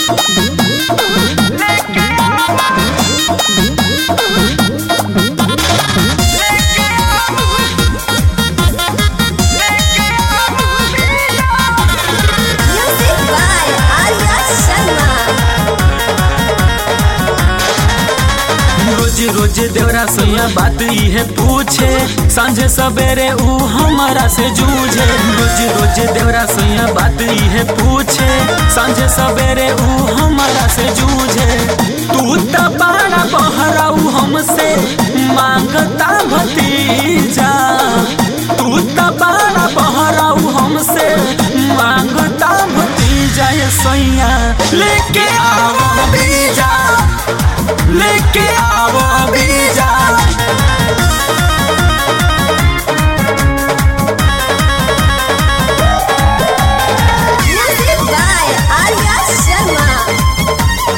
Music by Arya Sharma. रोज रोज देवरा सोया बात इहे पूछे सांझे सवेरे ऊ हमारा से जूझे रोज रोज देवरा सोया बात इहे पूछे सांझे सवेरे ऊ हमारा से जूझे तू त बड़ा बहराऊ हमसे मांगता भतीजा तू त बड़ा बहराऊ हमसे मांगता भतीजा ये सोया लेके आओ बीजा लेके आओ बीजा Music by Arya Sharma.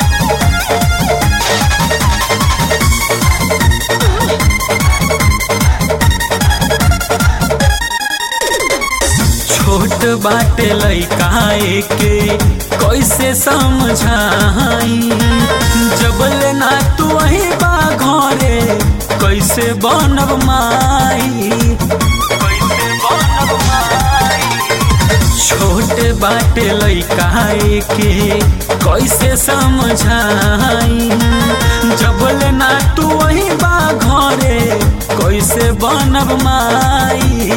छोट बाटे लइका के कैसे समझाई जबले ना तू वही बा घरे कैसे बनब माई कैसे बनब माई छोट बाटे लइका के कैसे समझाई जबले ना तू वही बा घरे कैसे बनब माई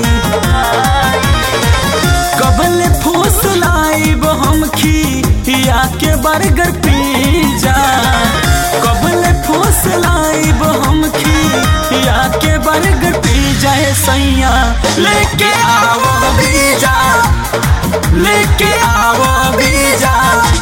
कबल फूस लाइब हम खिया के बर्गर पिज्जा कबल फूस लाइब हम खिया के बर्गर पिज्जा ए सैया लेके आओ बीजा लेके आओ बीजा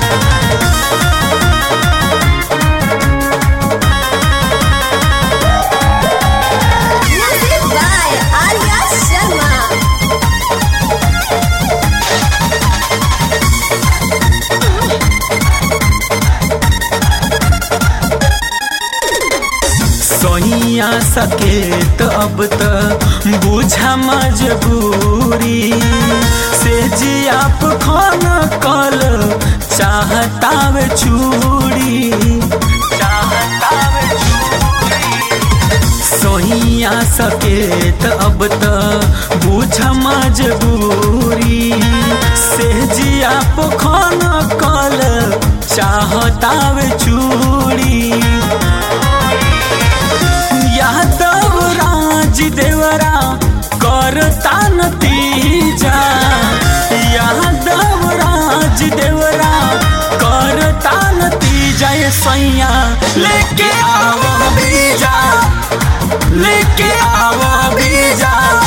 Music by Arya Sharma. सोइया सके तो अब तो बुझा मजबूरी से जी आप खाना कल चाहता वे चूड़ी चाहता वे चूड़ी सोइया सके तो अब तो बुझा मजबूरी से जी आप खाना कल चाहता वे चूड़ी यादव राज देवरा करता नतीजा यादव राज देवरा करता नतीजा ये सैया लेके आओ बीजा लेके आओ बीजा